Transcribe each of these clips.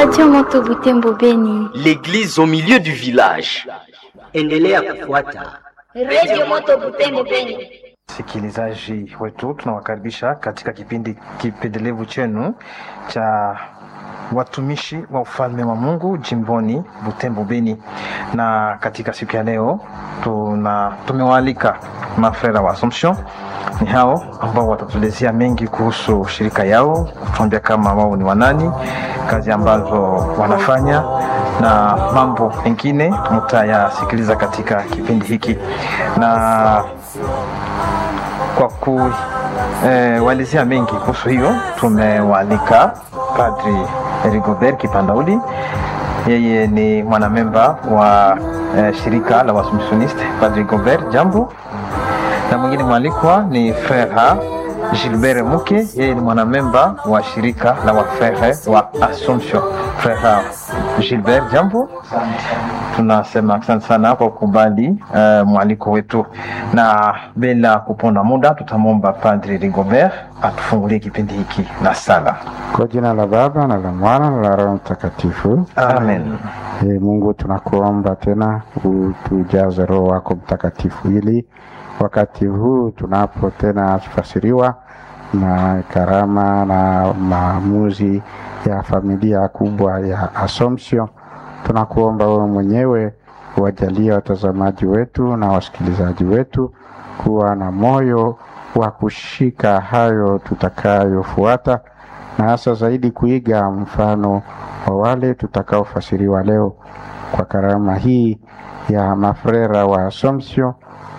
Radio Moto Butembo Beni. L'église au milieu du village. Endelea kufuata Radio Moto Butembo Beni. Sikilizaji wetu, tunawakaribisha katika kipindi kipendelevu chenu cha watumishi wa ufalme wa Mungu jimboni Butembo Beni, na katika siku ya leo tuna tumewaalika mafrera wa Assumption. Ni hao ambao watatuelezea mengi kuhusu shirika yao, kutuambia kama wao ni wanani, kazi ambazo wanafanya na mambo mengine mtayasikiliza katika kipindi hiki na kwa kuwaelezea eh, mengi kuhusu hiyo tumewaalika Padri Rigobert Kipandauli. Yeye ni mwanamemba wa eh, shirika la Waassumptioniste. Padri Rigobert, jambo. Na mwingine mwalikwa ni Frere Gilbert Muke, yeye ni mwanamemba wa shirika la wafrere wa Assumption. Frere Gilbert, jambo. Tunasema asante sana kwa kukubali uh, mwaliko wetu, na bila kuponda muda tutamwomba Padri Rigobert atufungulie kipindi hiki na sala. Kwa jina la Baba na la Mwana na la Roho Mtakatifu, Amen. E, Mungu tunakuomba tena utujaze Roho wako Mtakatifu ili wakati huu tunapo tena tufasiriwa na karama na maamuzi ya familia kubwa ya Assumption, tunakuomba wewe mwenyewe wajalie watazamaji wetu na wasikilizaji wetu kuwa na moyo wa kushika hayo tutakayofuata, na hasa zaidi kuiga mfano wa wale tutakaofasiriwa leo kwa karama hii ya mafrera wa Assumption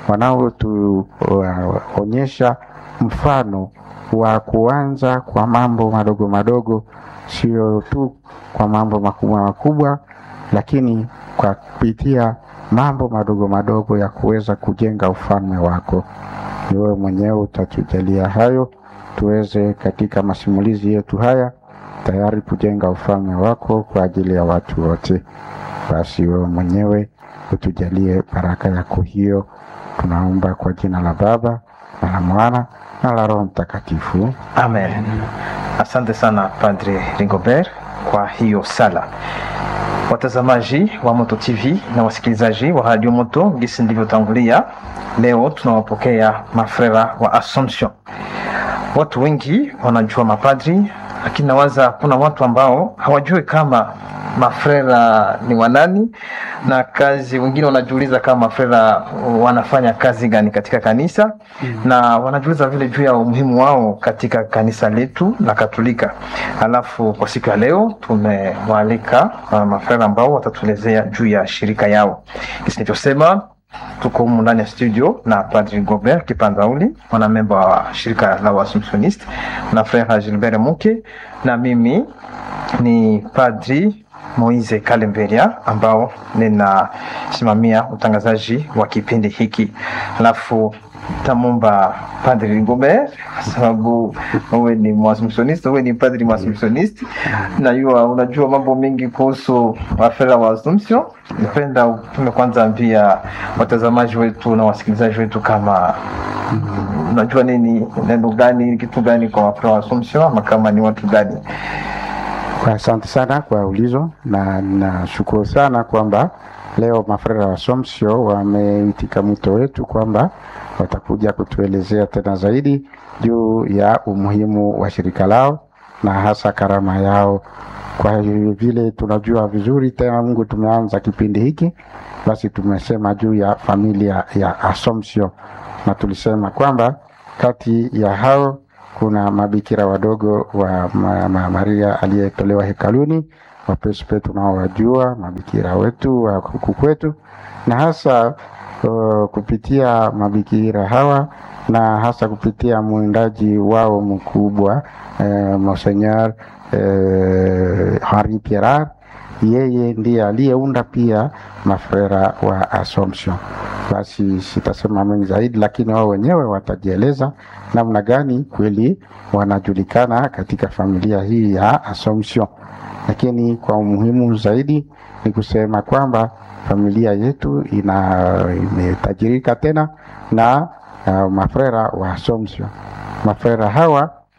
wanaotuonyesha mfano wa kuanza kwa mambo madogo madogo, sio tu kwa mambo makubwa makubwa, lakini kwa kupitia mambo madogo madogo ya kuweza kujenga ufalme wako. Ni wewe mwenyewe utatujalia hayo, tuweze katika masimulizi yetu haya tayari kujenga ufalme wako kwa ajili ya watu wote. Basi wewe mwenyewe utujalie baraka yako hiyo, tunaomba kwa jina la Baba na la Mwana na la Roho Mtakatifu. Amen. Asante sana Padre Rigobert kwa hiyo sala. Watazamaji wa Moto TV na wasikilizaji wa Radio Moto, gisi ndivyotangulia, leo tunawapokea mafrera wa Assumption. Watu wengi wanajua mapadri, lakini nawaza kuna watu ambao hawajui kama mafrera ni wanani na kazi. Wengine wanajiuliza kama mafrera wanafanya kazi gani katika kanisa mm. na wanajiuliza vile juu ya umuhimu wao katika kanisa letu la Katolika. Alafu kwa siku ya leo tumewaalika uh, mafrera ambao watatuelezea juu ya shirika yao. Kisi nilichosema tuko humu ndani ya studio na Padri Gobert Kipanzauli, mwanamemba wa shirika la Waassumptioniste na Frere Gilbert Muke, na mimi ni Padri Moise Kalemberia ambao ninasimamia utangazaji wa kipindi hiki. Alafu tamomba Padri Rigobert kwa sababu wewe ni Mwaassumptioniste, wewe ni padri Mwaassumptioniste, najua unajua mambo mengi kuhusu wafera wa Assumption. Napenda utume kwanza ambia watazamaji wetu na wasikilizaji wetu kama unajua nini, neno gani, kitu gani kwa wafera wa Assumption, ama kama ni watu gani? Asante sana kwa ulizo na nashukuru sana kwamba leo mafrera wa Assumption wameitika mwito wetu kwamba watakuja kutuelezea tena zaidi juu ya umuhimu wa shirika lao na hasa karama yao. Kwa vile tunajua vizuri tena, Mungu tumeanza kipindi hiki, basi tumesema juu ya familia ya Assumption na tulisema kwamba kati ya hao kuna mabikira wadogo wa ma, ma, Maria aliyetolewa hekaluni, wapespe tunaowajua mabikira wetu wa huku kwetu, na hasa uh, kupitia mabikira hawa na hasa kupitia mwindaji wao mkubwa eh, Monseigneur eh, Henri Pierrat, yeye ndiye aliyeunda pia mafrera wa Assumption. Basi sitasema mengi zaidi, lakini wao wenyewe watajieleza namna gani kweli wanajulikana katika familia hii ya Assumption. Lakini kwa umuhimu zaidi ni kusema kwamba familia yetu ina imetajirika tena na uh, mafrera wa Assumption. Mafrera hawa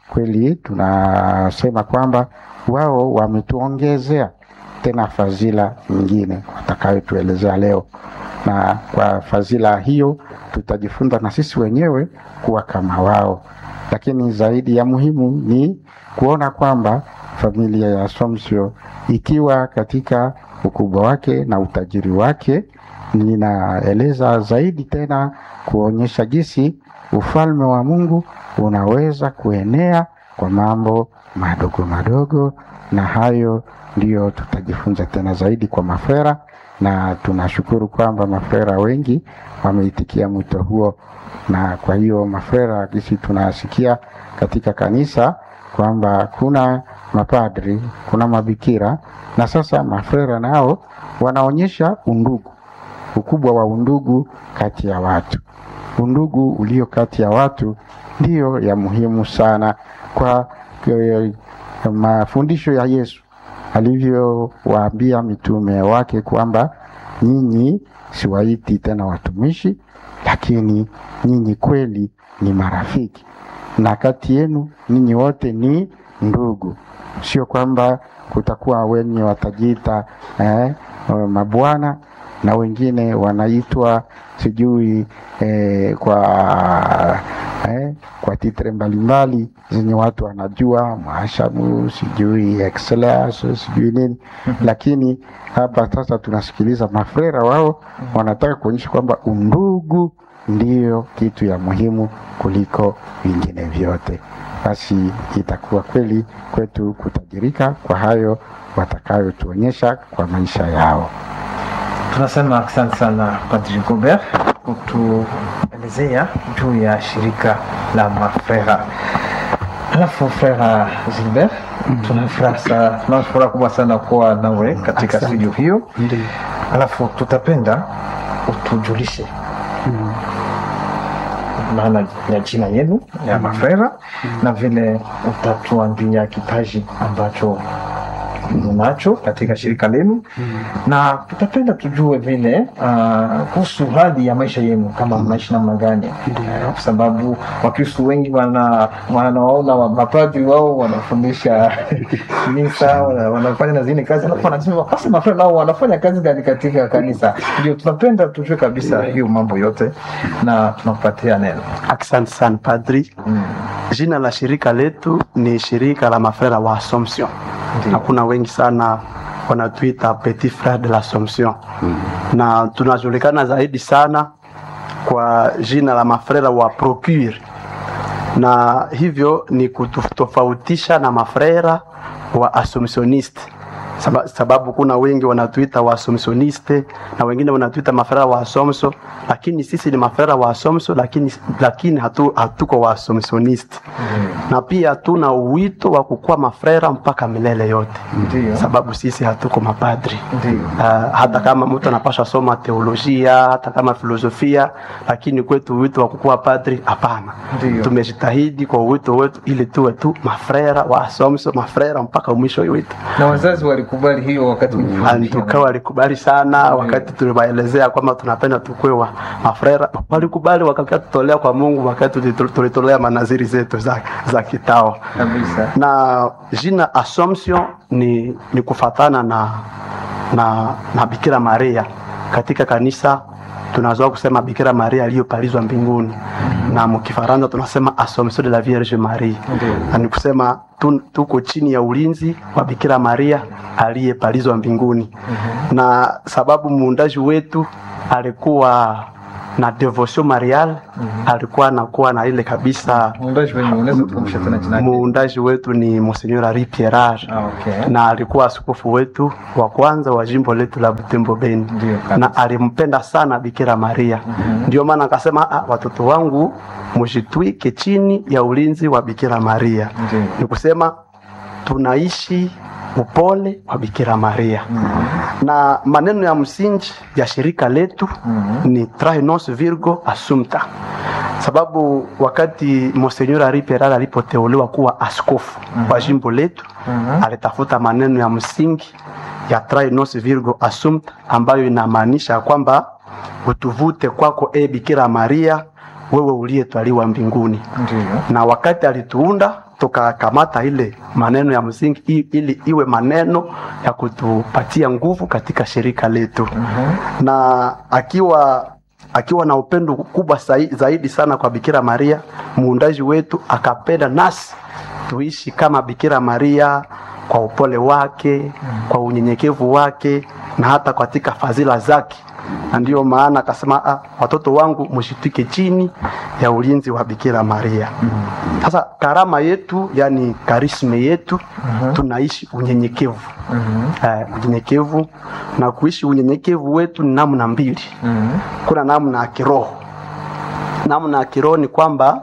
kweli tunasema kwamba wao wametuongezea tena fadhila nyingine watakayotuelezea leo, na kwa fadhila hiyo tutajifunza na sisi wenyewe kuwa kama wao. Lakini zaidi ya muhimu ni kuona kwamba familia ya Assumption ikiwa katika ukubwa wake na utajiri wake, ninaeleza zaidi tena kuonyesha jinsi ufalme wa Mungu unaweza kuenea kwa mambo madogo madogo, na hayo ndiyo tutajifunza tena zaidi kwa mafera, na tunashukuru kwamba mafera wengi wameitikia mwito huo, na kwa hiyo mafera gisi tunasikia katika kanisa kwamba kuna mapadri, kuna mabikira, na sasa mafrera nao wanaonyesha undugu, ukubwa wa undugu kati ya watu. Undugu ulio kati ya watu ndiyo ya muhimu sana kwa eh, mafundisho ya Yesu alivyowaambia mitume wake kwamba nyinyi siwaiti tena watumishi, lakini nyinyi kweli ni marafiki, na kati yenu nyinyi wote ni ndugu. Sio kwamba kutakuwa wenye watajiita eh, mabwana na wengine wanaitwa sijui eh, kwa eh, kwa titre mbalimbali zenye watu wanajua mwashamu sijui excellence sijui nini lakini hapa sasa tunasikiliza mafrera wao wanataka kuonyesha kwamba undugu ndiyo kitu ya muhimu kuliko vingine vyote basi itakuwa kweli kwetu kutajirika kwa hayo watakayotuonyesha kwa maisha yao Tunasema asante sana Padri Gobert kutuelezea juu ya shirika la mafrera. Alafu frera Gilbert, tuna furaha sa- tuna furaha kubwa sana kuwa nawe katika Asante. studio hiyo. ndio Alafu tutapenda utujulishe maana ya jina yenu ya mafrera na vile utatuambia kipaji ambacho mnacho katika shirika lenu na tutapenda tujue vile ah, kuhusu hali ya maisha yenu kama mnaishi namna gani kwa sababu wakristu wengi wana wanaona wa- mapadri wao wanafundisha misa wana- wanafanya na zingine kazi alafu wanasema basi mafrera nao wanafanya kazi gani katika kanisa ndio tunapenda tujue kabisa hiyo mambo yote na tunakupatia neno Asante sana padri. Jina la shirika letu ni shirika la mafrera wa Assumption. Ndiyo. Na kuna wengi sana wanatuita petit frere de l'Assomption na tunajulikana zaidi sana kwa jina la mafrera wa Procure, na hivyo ni kutofautisha na mafrera wa Assumptioniste Saba- sababu kuna wengi wanatuita wa Assumptioniste na wengine wanatuita mafrera wa Assumption, lakini sisi ni mafrera wa Assumption, lakini, lakini hatu, hatuko wa Assumptioniste na pia tuna uwito wa kukuwa mafrera mpaka milele yote Ndiyo. sababu sisi hatuko mapadri Ndiyo. uh, hata kama mtu anapasha soma teolojia hata kama filosofia lakini kwetu wito wa kukuwa padri hapana Ndiyo. tumejitahidi kwa wito wetu ili tuwe tu mafrera wa asomso mafrera mpaka mwisho wetu na wazazi walikubali hiyo wakati ulifundisha? tukawa walikubali sana wakati tuliwaelezea kwamba tunapenda tukue wa mafrera walikubali wakakia tutolea kwa mungu wakati tulitu- tulitolea manaziri zetu za, za kitao kabisa na jina Assumption ni, ni kufatana na, na, na Bikira Maria katika kanisa tunazoa kusema Bikira Maria aliyopalizwa mbinguni na mkifaransa tunasema Assomption de la Vierge Marie na ni kusema tu, tuko chini ya ulinzi wa Bikira Maria aliyepalizwa mbinguni na sababu muundaji wetu alikuwa na devotion marial alikuwa anakuwa na ile kabisa muundaji wenye unaweza tukumbusha tena jina lake? muundaji wetu ni Monsignor Henri Pierrage Ah, okay. na alikuwa askofu wetu wa kwanza wa jimbo letu la Butembo Beni Ndio, kabisa. na alimpenda sana Bikira Maria ndio maana akasema "Ah, watoto wangu mshitwike chini ya ulinzi wa Bikira Maria Ndio. ni kusema tunaishi upole wa Bikira Maria na maneno ya msingi ya shirika letu ni trae nos virgo assumpta sababu wakati Monsignor Henri Pierrage alipoteuliwa kuwa askofu wa jimbo letu alitafuta maneno ya msingi ya trae nos virgo assumpta ambayo inamaanisha kwamba utuvute kwako e Bikira Maria wewe uliyetwaliwa mbinguni Ndiyo. na wakati alituunda tukakamata ile maneno ya msingi i- ili iwe maneno ya kutupatia nguvu katika shirika letu na akiwa akiwa na upendo kubwa sai- zaidi sana kwa Bikira Maria muundaji wetu, akapenda nasi tuishi kama Bikira Maria kwa upole wake, kwa unyenyekevu wake na hata katika fadhila zake, na ndiyo maana akasema, ah, watoto wangu mshitike chini ya ulinzi wa Bikira Maria. Sasa karama yetu, yani karisme yetu, tunaishi unyenyekevu eh, unyenyekevu na kuishi unyenyekevu wetu ni namna mbili kuna namna ya kiroho namna ya kiroho ni kwamba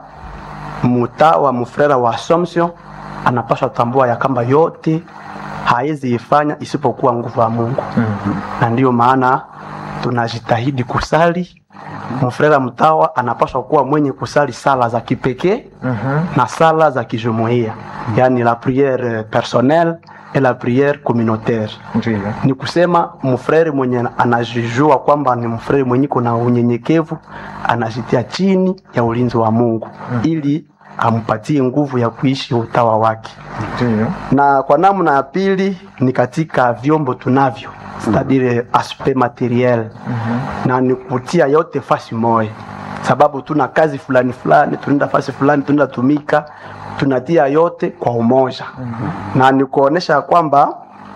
mtawa mfrera wa Assumption anapaswa tambua ya kwamba yote hawezi ifanya isipokuwa nguvu ya Mungu na ndiyo maana tunajitahidi kusali mfrera mtawa anapaswa kuwa mwenye kusali sala za kipekee na sala za kijumuiya yani la priere personnelle et la priere communautaire Ndiyo. ni kusema mfrere mwenye anajijua kwamba ni mfrere mwenye kuna unyenyekevu anajitia chini ya ulinzi wa Mungu ili ampatie nguvu ya kuishi utawa wake Ndiyo. na kwa namna ya pili ni katika vyombo tunavyo c'est-à-dire aspect materiel na ni kutia yote fasi moja sababu tuna kazi fulani fulani tunaenda fasi fulani tunaenda tumika tunatia yote kwa umoja na ni kuonesha kwamba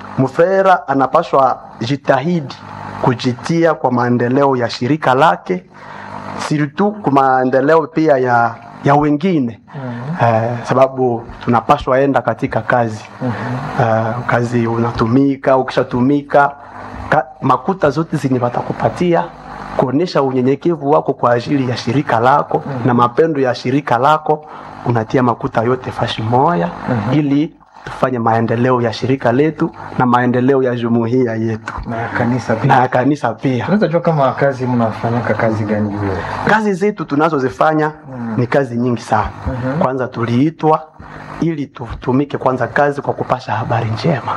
mfera anapaswa jitahidi kujitia kwa maendeleo ya shirika lake surtout kwa maendeleo pia ya ya wengine eh, sababu tunapaswa enda katika kazi eh, kazi unatumika ukishatumika ka, makuta zote zenye watakupatia kuonesha unyenyekevu wako kwa ajili ya shirika lako na mapendo ya shirika lako unatia makuta yote fashi moya ili tufanye maendeleo ya shirika letu na maendeleo ya jumuiya yetu na kanisa pia na ya kanisa pia tunaweza jua kama kazi mnafanyaka kazi gani hiyo kazi zetu tunazozifanya ni kazi nyingi sana kwanza tuliitwa ili tutumike kwanza kazi kwa kupasha habari njema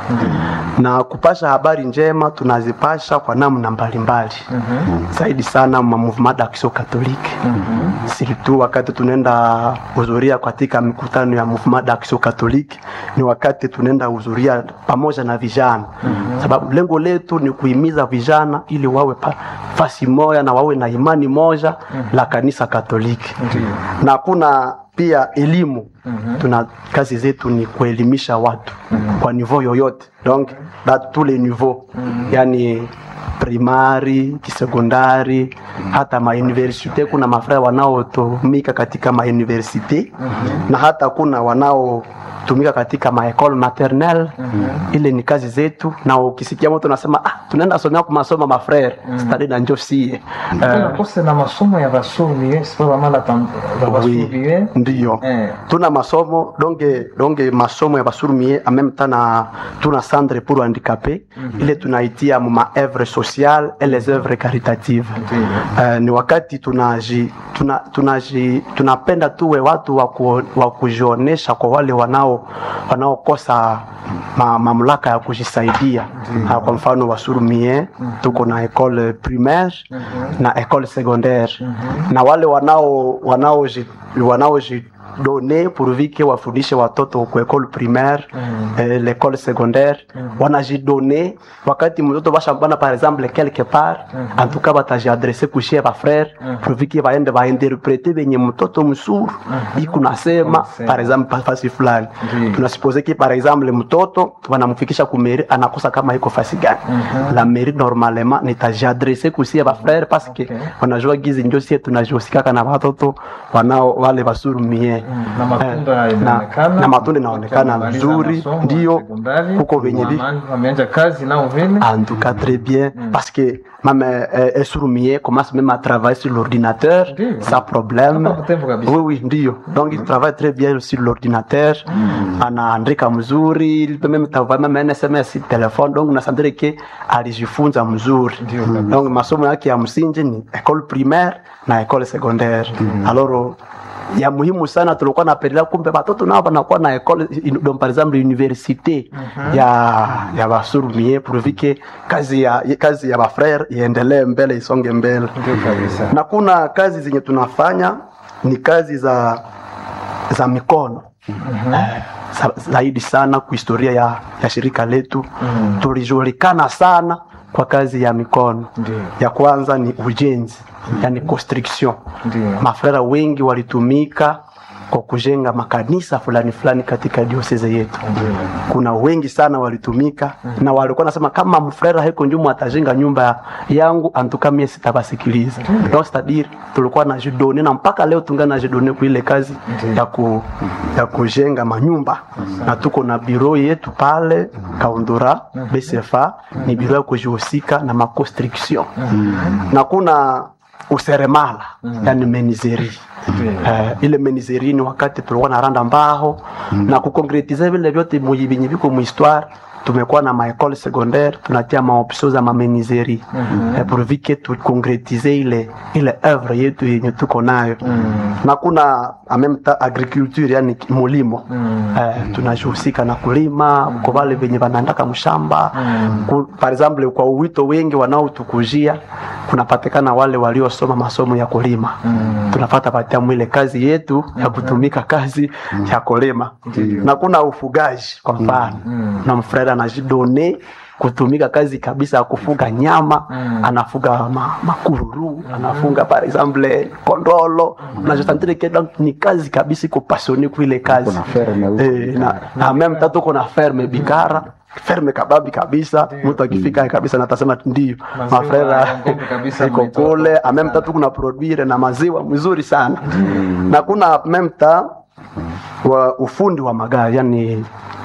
na kupasha habari njema tunazipasha kwa namna mbalimbali zaidi sana ma mouvement d'action catholique surtout wakati tunaenda hudhuria katika mikutano ya mouvement d'action catholique ni wakati tunaenda hudhuria pamoja na vijana sababu lengo letu ni kuhimiza vijana ili wawe pa, fasi moja na wawe na imani moja la kanisa katoliki na kuna pia elimu tuna kazi zetu ni kuelimisha watu kwa niveau yoyote donc da tous les niveaux yani primari kisekondari hata mauniversite kuna mafraya wanaotumika katika mauniversite na hata kuna wanaotumika katika maekole maternel ile ni kazi zetu na ukisikia mtu unasema ah, tunaenda somea kumasoma mafrere stadi na njo sie tuna kose na masomo ya basumie sipa bamala tam- ba basumie ndiyo Eh. tuna masomo donge donge masomo ya basurumie en même temps na tuna centre pour handicapé ile tunaitia mu ma œuvre sociale et les œuvres caritatives uh, ni wakati tunaji tuna, tunaji tunapenda tuwe watu wa ku- wa kujionesha kwa wale wanao wanaokosa ma, mamlaka ya kujisaidia uh, kwa mfano wasurumie tuko na école primaire na école secondaire na wale wanao wanaoji wanaoji done pourvu que wafundishe watoto ku école primaire eh, l'école secondaire wanajidone wakati mtoto bashambana par exemple quelque part en tout cas batajiadresse kushie bafrère pourvu que baende bainterprete benye mtoto msuru iku nasema Unasema. par exemple fasi fulani Ndiyo. tunasupose ki par exemple mtoto wanamfikisha kumeri anakosa kama iko fasi gani la mairie normalement nitajiadresse kusie bafrère parce que Okay. wanajua gizi njo sie tunajihusikaka na watoto wanao wale basurumie na matunda Eh, na, inaonekana na matunda inaonekana Wamemaliza vizuri masomo, ndio sekondari, huko venye vi wama- wameanza kazi nao vile en tout cas très bien parce que même euh, euh, Surumie commence même à travailler sur l'ordinateur Ndiyo. sans problème Hapa Butembo kabisa. oui oui ndio donc il travaille très bien sur l'ordinateur anaandika mzuri il peut même travailler même un SMS sur téléphone donc nasandire ke alijifunza mzuri Ndio kabisa. donc masomo yake ya msingi ni école primaire na école secondaire alors ya muhimu sana tulikuwa napendelea kumbe watoto nao wanakuwa na école donc par exemple université ya ya basurumie pourvu que kazi ya kazi ya bafrère iendelee mbele isonge mbele ndio kabisa na kuna kazi zenye tunafanya ni kazi za za mikono eh, za- zaidi sana kwa historia ya, ya shirika letu tulijulikana sana kwa kazi ya mikono Ndiyo. ya kwanza ni ujenzi yani construction Ndiyo. mafrera wengi walitumika kwa kujenga makanisa fulani fulani katika dioseze yetu kuna wengi sana walitumika na walikuwa nasema kama mfrera heko njumu atajenga nyumba yangu antuka mie sitabasikiliza donc c'est-à-dire tulikuwa na jidone na mpaka leo tunga na jidone kwa ile kazi ya, ku, ya kujenga manyumba na tuko na biro yetu pale kaundura bcfa ni biro ya kujihusika na maconstriction na kuna useremala yani menizeri Eh, ile menizeri ni wakati tulikuwa na randa mbao na kukonkretize vile vyote muyi- vyenye viko muhistoire tumekuwa na maekole secondaire tunatia maopsio za mamenizeri eh, pourvu tukonkretize ile ile œuvre yetu yenye tuko nayo na kuna en même temps agriculture yani mulimo eh, tunajihusika na kulima kwa wale venye wanaandaka mshamba Ku- par exemple kwa uwito wengi wanaotukujia kunapatikana wale waliosoma masomo ya kulima tunapata patia mwile kazi yetu ya kutumika kazi ya kulima na kuna ufugaji kwa mfano na mfreda anajidone kutumika kazi kabisa ya kufuga nyama anafuga ma, makururu anafunga par exemple kondolo unajosantire ke donc ni kazi kabisa iko passionné kuile kazi Kuna ferme huko eh, na, na meme tatu kuna ferme bikara ferme kababi kabisa mtu akifika kabisa natasema ndio Maziwa mafrera ya ng'ombe kabisa iko mnaitoa kule ameme tatu kuna produire na maziwa mzuri sana na kuna memta wa ufundi wa magari yani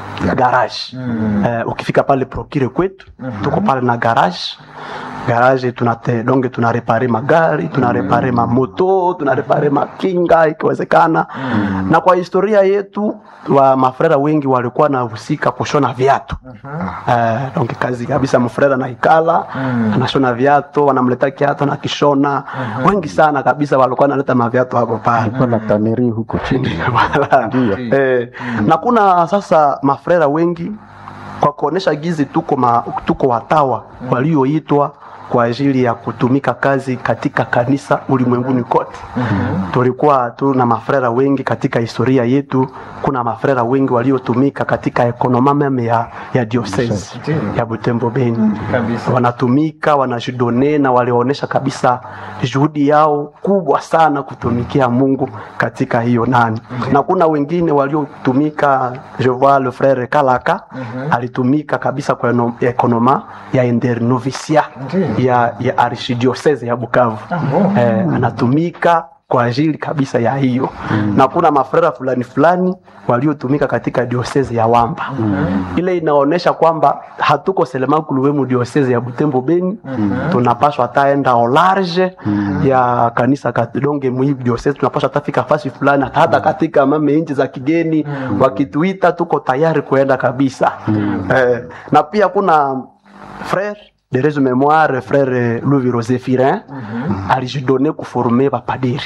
garage eh, ukifika pale prokire kwetu tuko pale na garage garage tunate donge tunarepare magari tunarepare mamoto tunarepare makinga ikiwezekana na kwa historia yetu wa mafrera wengi walikuwa nahusika kushona viatu eh, donc kazi kabisa mfrera na ikala anashona viatu wanamleta kiatu na kishona wengi sana kabisa walikuwa naleta maviatu hapo pale kuna taneri huko chini Wala. Ndiyo. eh, na kuna sasa mafrera wengi kwa kuonesha gizi tuko, ma, tuko watawa walioitwa kwa ajili ya kutumika kazi katika kanisa ulimwenguni kote tulikuwa tuna mafrera wengi katika historia yetu kuna mafrera wengi waliotumika katika ekonoma meme ya, ya diocese Ndiyo. ya butembo beni Kabisa. wanatumika wanajidone na walionyesha kabisa juhudi yao kubwa sana kutumikia mungu katika hiyo nani na kuna wengine waliotumika je vois le frère kalaka alitumika kabisa kwa eno- ekonoma ya internovisia Ndiyo. ya, ya archidiocese ya bukavu bon. eh, anatumika kwa ajili kabisa ya hiyo na kuna mafrera fulani fulani waliotumika katika diosese ya wamba ile inaonyesha kwamba hatuko selemakuluwemu diosese ya butembo beni tunapaswa taenda au large ya kanisa katidonge muhivi diosese tunapaswa tafika fasi fulani hata hata katika mame nchi za kigeni wakituita tuko tayari kuenda kabisa eh, na pia kuna frère de rezo mémoire frère Louis Zéphirin alijidonne kuformer bapadiri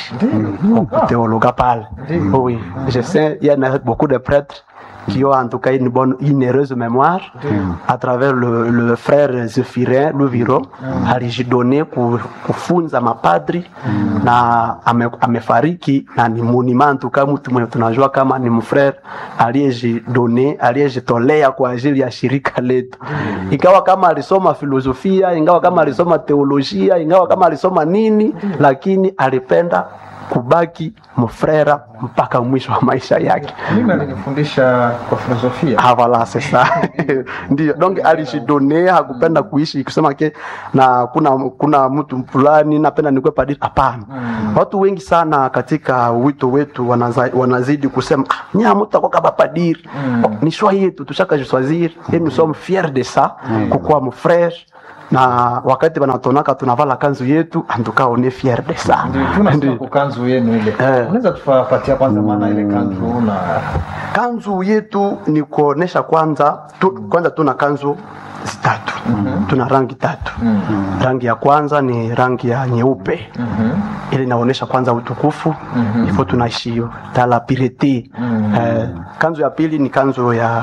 kuteologa pale oui je sais il y en a beaucoup de prêtres qui ont en tout cas une bonne une heureuse mémoire à travers le, le frère Zéphirin Luviro alijidonne ku- kufunza mapadri na ame, amefariki na ni monima en tout cas mtu mwenye tunajua kama ni mfrère aliyejidone aliyejitolea kwa ajili ya shirika letu ingawa kama alisoma filosofia ingawa kama alisoma teolojia ingawa kama alisoma nini lakini alipenda kubaki mfrera mpaka mwisho wa maisha yake mimi alinifundisha kwa filosofia Ah, voilà, c'est ça. Ndio, donc alijidone hakupenda kuishi kusema ke na kuna kuna mtu fulani napenda nikuwe padri. Hapana. Watu wengi sana katika wito wetu wanaza, wanazidi kusema ah, nya mtu akoka ba padri. Ni choix yetu tushaka jiswazir et nous sommes fiers de ça kukuwa mfrère na wakati wanatonaka tunavala kanzu yetu antuka on est fier de ça. Ndio, tunasikia Ndio. kukanzu yenu ile Eh. unaweza tufapatia kwanza maana ile kanzu na kanzu yetu ni kuonesha kwanza tu, kwanza tuna kanzu zitatu tuna rangi tatu rangi ya kwanza ni rangi ya nyeupe ile inaonyesha kwanza utukufu ifo tunaishi hiyo tala pirete eh, kanzu ya pili ni kanzu ya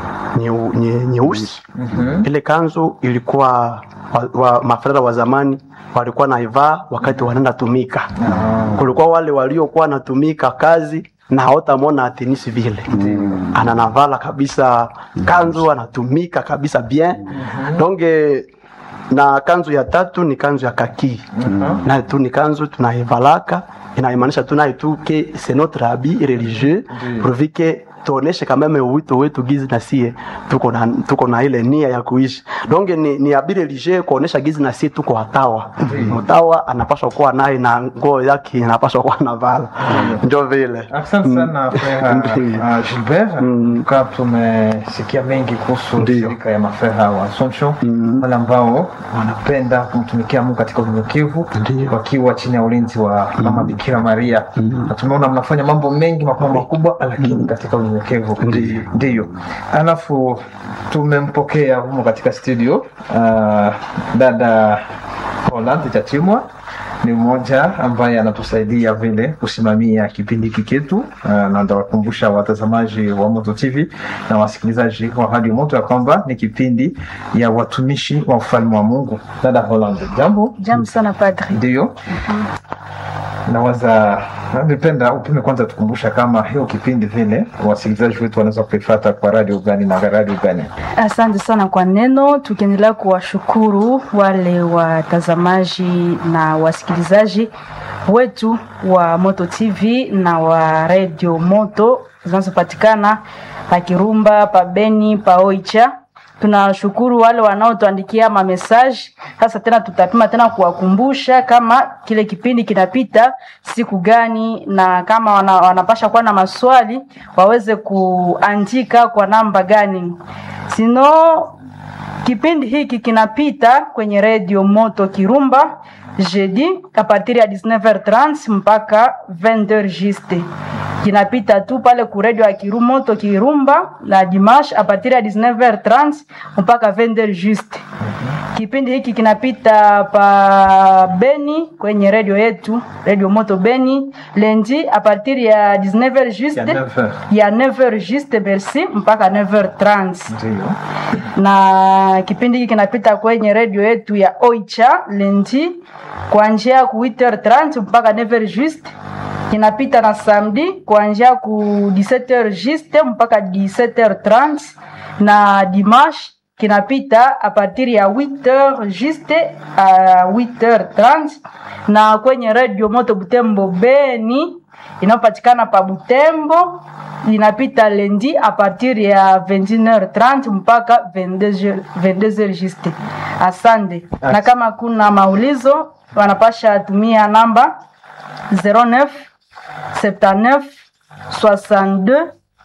nyeu- nye- nyeusi ile kanzu ilikuwa wa, wa, mafrera wa zamani walikuwa naivaa wakati wanaenda tumika kulikuwa wale waliokuwa natumika kazi na hautamwona tenisi vile ananavala kabisa kanzu anatumika kabisa bien donc eh, na kanzu ya tatu ni kanzu ya kaki nayo tu ni kanzu tunaivalaka inaimaanisha tu nayo tu ke c'est notre habit religieux pourvu que tuoneshe kameme uwito wetu gizi na sie tuko na, tuko na ile nia ya kuishi donc ni, ni habit religieux kuonesha gizi na sie tuko watawa mtawa anapaswa kuwa naye na nguo yake inapaswa kuwa navala njo vile Asante sana frère Ndiyo. uh, Gilbert. Mm. Kwa tumesikia mengi kuhusu Ndiyo. shirika ya mafera wa Assumption wale ambao wanapenda kumtumikia Mungu katika unyenyekevu Ndiyo. wakiwa chini ya ulinzi wa Mama Bikira Maria na tumeona mnafanya mambo mengi makubwa makubwa, lakini katika unyenyekevu. Ndiyo. Ndiyo. Alafu tumempokea humo katika studio uh, dada Holland Chachimwa ni mmoja ambaye anatusaidia vile kusimamia kipindi hiki chetu uh, na ndawakumbusha watazamaji wa Moto TV na wasikilizaji wa Radio Moto ya kwamba ni kipindi ya watumishi wa ufalme wa Mungu. Dada Holland, jambo. Jambo sana padri. Ndiyo, nawaza nipenda upime kwanza tukumbusha kama hiyo kipindi vile wasikilizaji wetu wanaweza kuifata kwa radio gani na radio gani? Asante sana kwa neno, tukiendelea kuwashukuru wale watazamaji na wasikilizaji wetu wa Moto TV na wa Radio Moto zinazopatikana pa Kirumba, pa Beni, pa Oicha. Tunashukuru wale wanaotuandikia mamesaji. Sasa tena tutapima tena kuwakumbusha kama kile kipindi kinapita siku gani, na kama wana, wanapasha kuwa na maswali waweze kuandika kwa namba gani. Sino kipindi hiki kinapita kwenye redio Moto Kirumba jeudi a partir ya 19h30 mpaka 20h juste. Kinapita tu pale ku redio ya Kiru Moto Kirumba na dimanche a partir ya 19h30 mpaka 20h juste. Kipindi hiki kinapita pa Beni kwenye redio yetu redio Moto Beni lendi a partir ya 19h juste Ya 9h. ya 9h juste merci mpaka 9h30 Ndiyo. na kipindi hiki kinapita kwenye redio yetu ya Oicha lendi kuanzia ku 8h30 mpaka 9h juste. Kinapita na samedi kuanzia ku 17h juste mpaka 17h30 na dimanche kinapita a partir ya 8h juste a 8h30 na kwenye redio Moto Butembo Beni inayopatikana pa Butembo inapita lendi a partir ya 21h30 mpaka 22h 22h juste. Asante. Na kama kuna maulizo wanapasha tumia namba 09 79 62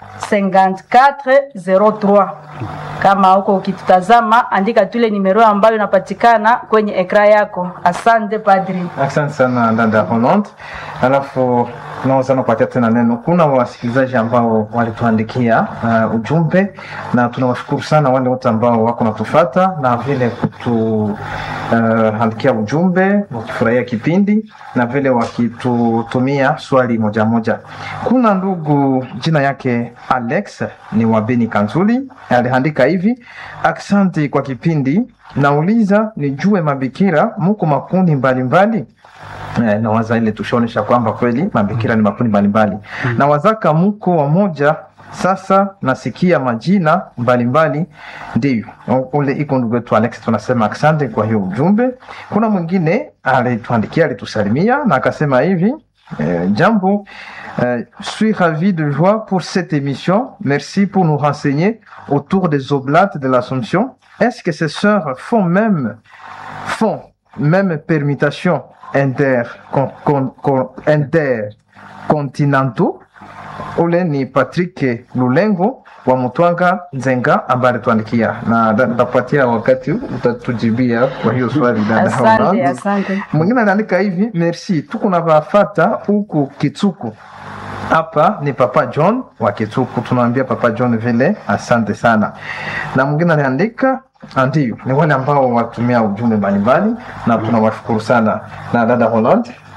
54 03. Kama huko ukitutazama, andika tule nimero ambayo inapatikana kwenye ekra yako. Asante padri. Asante sana dada Holland. Alafu tunaweza kupatia tena neno. Kuna wasikilizaji ambao walituandikia uh, ujumbe na tunawashukuru sana wale wote ambao wako natufata na vile kutuandikia uh, ujumbe wakifurahia kipindi na vile wakitutumia swali moja moja. Kuna ndugu jina yake Alex ni wa Beni Kanzuli aliandika hivi: asante kwa kipindi, nauliza nijue mabikira muko makundi mbalimbali Eh, nawaza ile tushaonesha kwamba kweli mabikira ni makundi mbalimbali mm. na wazaka muko wamoja sasa nasikia majina mbalimbali ndio ule iko ndugu wetu Alex tunasema asante kwa hiyo ujumbe kuna mwingine alituandikia alitusalimia na akasema hivi eh, jambo euh, suis ravi de joie pour cette émission. Merci pour nous renseigner autour des oblates de l'Assomption. Est-ce que ces sœurs font même, font même permutation inter, con, con, con, intercontinentaux? Ule ni Patrick Lulengo wa Mutwanga Nzenga ambaye alituandikia na nitapatia wakati utatujibia kwa hiyo swali dada. Asante, Holland. asante. Mwingine anaandika hivi, merci, tuko na vafata huku Kitsuku. Hapa ni Papa John wa Kitsuku, tunaambia Papa John vile asante sana. Na mwingine anaandika ndio, ni wale ambao watumia ujumbe mbalimbali na tunawashukuru sana. Na dada Holland,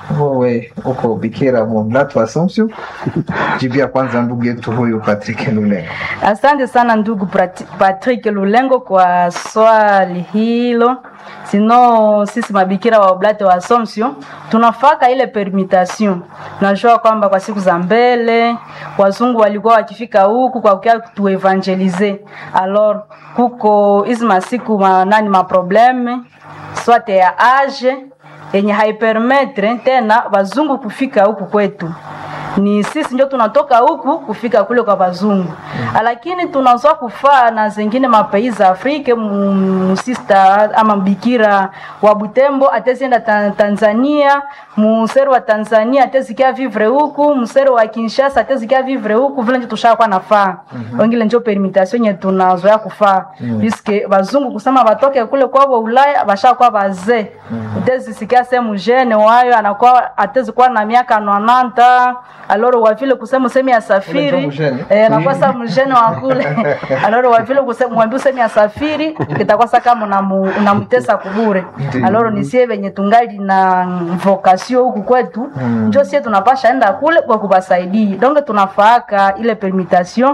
wewe uko bikira mwamlatu Assumption. Jibia kwanza ndugu yetu huyu Patrick Lulengo. Asante sana ndugu Prati- Patrick Lulengo kwa swali hilo. Sino sisi mabikira wa Oblate wa Assumption tunafaka ile permutation. Najua kwamba kwa siku za mbele wazungu walikuwa wakifika huku kwa kukia tuevangelize. Alors kuko hizi masiku ma, nani ma probleme swate ya age yenye haipermetre tena wazungu kufika huku kwetu ni sisi ndio tunatoka huku kufika kule kwa wazungu mm. lakini tunazoa kufaa na zengine mapais za Afrika musista ama bikira wa Butembo atezienda ta Tanzania musero wa Tanzania atezikia vivre huku musero wa Kinshasa atezikia vivre huku vile ndio tushakuwa nafaa mm-hmm. wengine ndio permutation yenye tunazoea kufaa mm. puisque wazungu kusema watoke kule kwao Ulaya bashakuwa bazee mm. utezisikia sehemu jene wayo anakuwa atezikuwa na miaka 90 aloro wa vile kusema usemi ya safiri mjene? eh, anakuwa sa mjene wa kule aloro wa vile kusema mwambie usemi ya safiri kitakuwa sa kama unamu- unamtesa kubure Ndiyo. aloro ni sie venye tungali na vocation huku kwetu njo sie tunapasha enda kule kwa kubasaidia donc tunafaaka ile permutation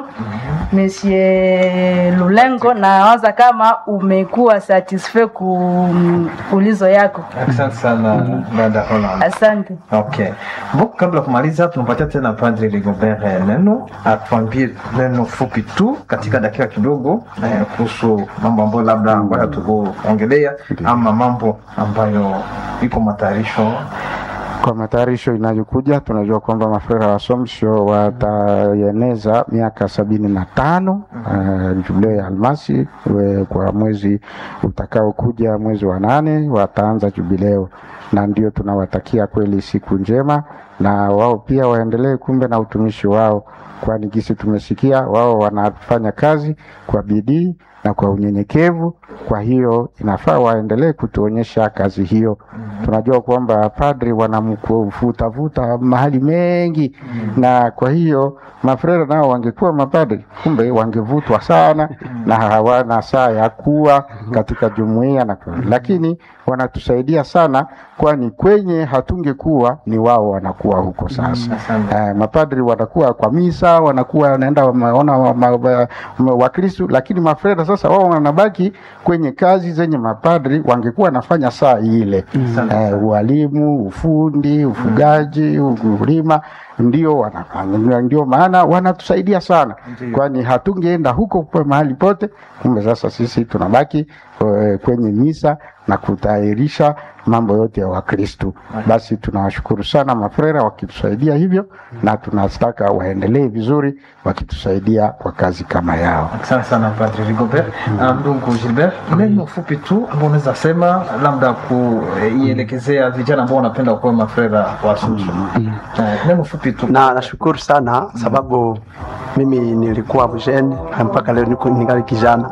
Monsieur Lulengo nawaza kama umekuwa satisfait ku ulizo yako Asante sana dada Holland. asante Okay. Bo, kabla ya kumaliza tunampatia tena Padre Rigobert eh, neno atuambie neno fupi tu katika dakika kidogo eh, kuhusu mambo ambayo labda ambayo hatukuongelea ama mambo ambayo iko matayarisho Kwa matayarisho inayokuja, tunajua kwamba mafrera wa Assumption wataeneza miaka sabini na tano uh, jubileo ya almasi we, kwa mwezi utakaokuja mwezi wa nane wataanza jubileo, na ndio tunawatakia kweli siku njema, na wao pia waendelee kumbe na utumishi wao, kwani gisi tumesikia wao wanafanya kazi kwa bidii na kwa unyenyekevu. Kwa hiyo inafaa waendelee kutuonyesha kazi hiyo. Tunajua kwamba padri wanamvutavuta mahali mengi, na kwa hiyo mafrera nao wangekuwa mapadri, kumbe wangevutwa sana na hawana saa ya kuwa katika jumuiya na kwa, lakini wanatusaidia sana, kwani kwenye hatungekuwa ni wao wanakuwa huko sasa. asante. Eh, mapadri wanakuwa kwa misa, wanakuwa wanaenda wameona wa- ma- wa- ma- Wakristu, lakini mafreda sasa wao wanabaki kwenye kazi zenye mapadri wangekuwa wanafanya saa ile eh, ualimu, ufundi, ufugaji, ukulima ndio wanafanya, ndio maana wanatusaidia sana, kwani hatungeenda huko kwa mahali pote. Kumbe sasa sisi tunabaki eh, kwenye misa na kutayarisha mambo yote ya Wakristu. Basi tunawashukuru sana mafrera wakitusaidia hivyo, na tunataka waendelee vizuri wakitusaidia kwa kazi kama yao. Asante sana Padre Rigobert. Ah, Ndugu Gilbert, neno fupi tu ambao unaweza sema labda kuielekezea vijana ambao wanapenda kuwa mafrera wa Assumption. Eh, Neno fupi tu. na nashukuru sana sababu mimi nilikuwa mjeni mpaka leo niko ningali kijana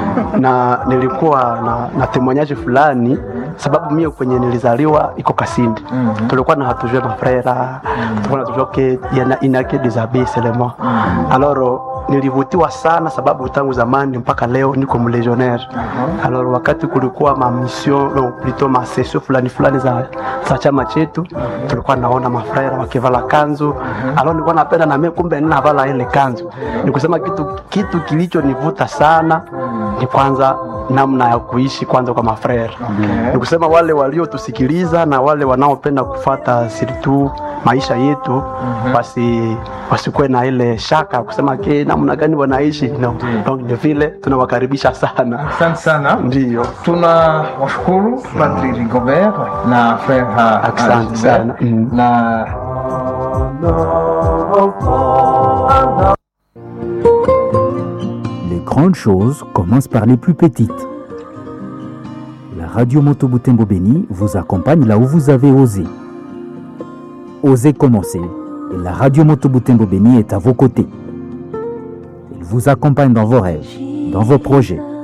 na nilikuwa na, na temoignage fulani sababu mie kwenye nilizaliwa iko Kasindi tulikuwa na hatujue mafrera tulikuwa na tujue ke yana inake des abbés seulement alors nilivutiwa sana sababu tangu zamani mpaka leo niko mlegionnaire alors wakati kulikuwa ma mission no, plutôt ma session fulani fulani za, za chama chetu tulikuwa naona mafrera wakivala kanzu alors nilikuwa napenda na mimi kumbe ninavala ile kanzu nikusema kitu kitu kilichonivuta sana ni kwanza namna ya kuishi kwanza kwa mafrera ni kusema wale waliotusikiliza na wale wanaopenda kufata sirtu maisha yetu basi wasikuwe na ile shaka kusema ke namna gani wanaishi no. Donc ni vile tunawakaribisha sana Asante sana. ndio Tuna washukuru Padre Rigobert na Frère Asante Gilbert. sana. Mm. na Les grandes choses commencent par les plus petites. La radio Moto Butembo Béni vous accompagne là où vous avez osé. Osez commencer et la radio Moto Butembo Béni est à vos côtés. Il vous accompagne dans vos rêves, dans vos projets,